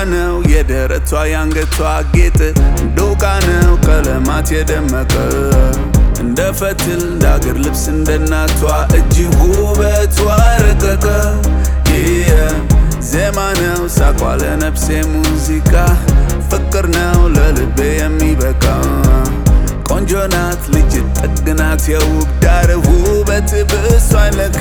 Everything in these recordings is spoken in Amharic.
ነው የደረቷ ያንገቷ ጌጥ ዶቃ ነው ቀለማት የደመቀ እንደ ፈትል እንደ አገር ልብስ እንደ እናቷ እጅግ ውበቷ ረቀቀ ዜማ ነው ሳቋ ለነፍሴ ሙዚቃ ፍቅር ነው ለልቤ የሚበቃ ቆንጆ ናት ልጅ ጠግናት የውብ ዳር ውበት ብሷ አይለካ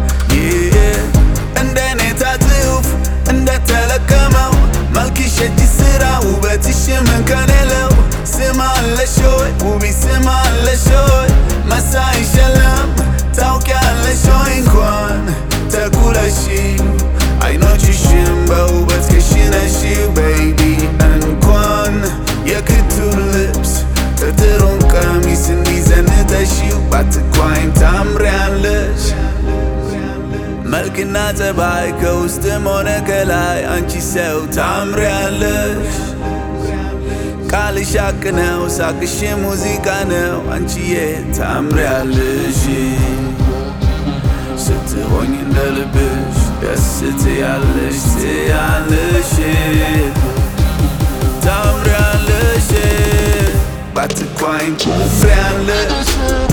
እንደ ኔታ ጽሑፍ እንደተለቀመው መልክሽ የእጅ ስራ ውበትሽ ምን ከሌለው ስም አለሽ ሆይ ውቢ ስም አለሽ ሆይ መሳይሽ የለም ታውቂያለሽ ሆይ እንኳን ተኩለሽ አይኖችሽም በውበት ከሽነሽው ቤቢ እንኳን የክቱን ልብስ ጥጥሩን ቀሚስ እንዲዘንጠሽው ባትኳይም ታምሪያለሽ መልክና ጸባይ ከውስጥም ሆነ ከላይ አንቺ ሰው ታምሪያለሽ ቃልሽ ሀቅ ነው ሳቅሽ ሙዚቃ ነው አንቺዬ ታምሪያለሽ ስትሆኝ እንደ ልብሽ ደስ ትያለሽ ትያለሽ ታምሪያለሽ ባትኳይም ታምሪያለሽ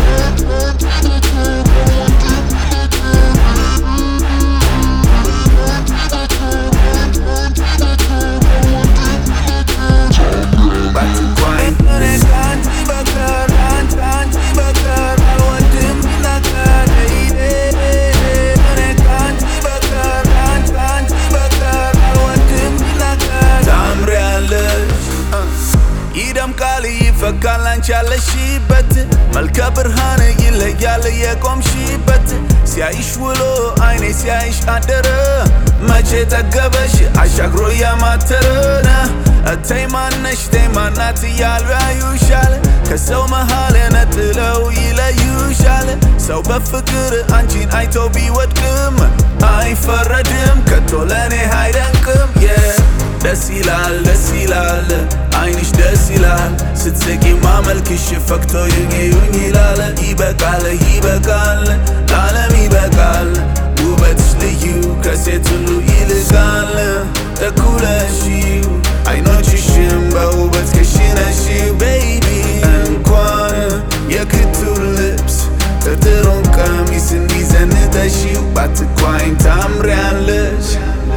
ባትኳይም እኔ ከአንቺ በቀር አንቺ አንቺ በቀር አልወድም ቢናገር እኔ ከአንቺ በቀር አንቺ አንቺ በቀር አልወድም ቢናገር ታምሪያለሽ ይደምቃል ይፈካል አንቺ ያለሽበት መልከ ብርሃን ይለያል የቆምሽበት ሲያይሽ ውሎ አይኔ ሲያይሽ አደረ መቼ ጠገበሽ አሻግሮ ያማተረ እተይ ማነሽ ተይ ማናት እያሉ ያዩሻል ከሰው መሃል ነጥለው ይለዩሻል ሰው በፍቅር አንቺን አይቶ ቢወድቅም አይፈረድም ከቶ ለእኔ አይደንቅም ደስ ይላል ደስ ይላል አይንሽ ደስ ይላል ስትስቂ ማመልክሽ ፈክቶ ይዩኝ ይላል ይበቃል ይበቃል ለዓለም ይበቃል ውበትሽ ልዩ ከሴት ሁሉ ይልቃል እኩለሽው አይኖችሽም በውበት ከሽነሽው ቤቢ እንኳን የክቱን ልብስ ጥጥሩን ቀሚስ እንዲዘንጠሽው ባትኳይም ታምሪያለሽ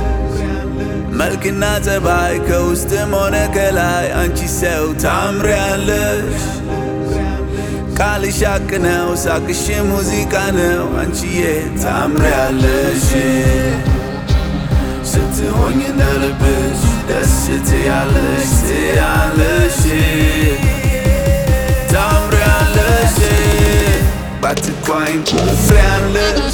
መልክና ጸባይ ከውስጥም ሆነ ከላይ አንቺ ሰው ታምሪያለሽ ቃልሽ ሀቅ ነው ሳቅሽ ሙዚቃ ነው አንቺዬ ታምሪያለሽ ስትሆኝ እንደ ልብሽ ደስ ትያለሽ ትያለሽ ታምሪያለሽ ባትኳይም ታምሪያለሽ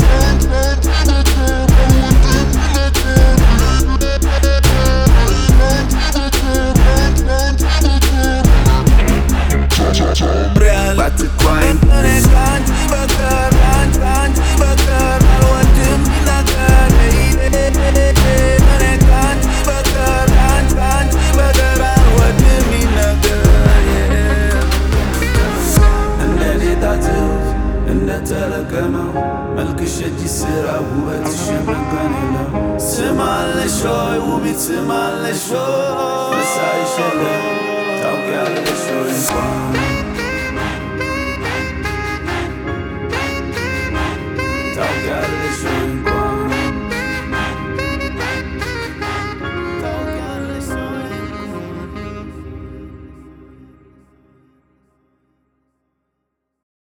ባትኳይም እኔ ከአንቺ በቀር አንቺ አንቺ በቀር አልወድም ቢናገር እኔ ከአንቺ በቀር አንቺ አንቺ በቀር አልወድም ቢናገር እንደ ኔታ ጽሑፍ እንደተለቀመው መልክሽ የእጅ ስራ ውበትሽ መካን የለው ስም አለሽ ሆይ ውቢት ስም አለሽ ሆይ መሳይሽ የለም ታውቂያለሽ ሆይ እንኳን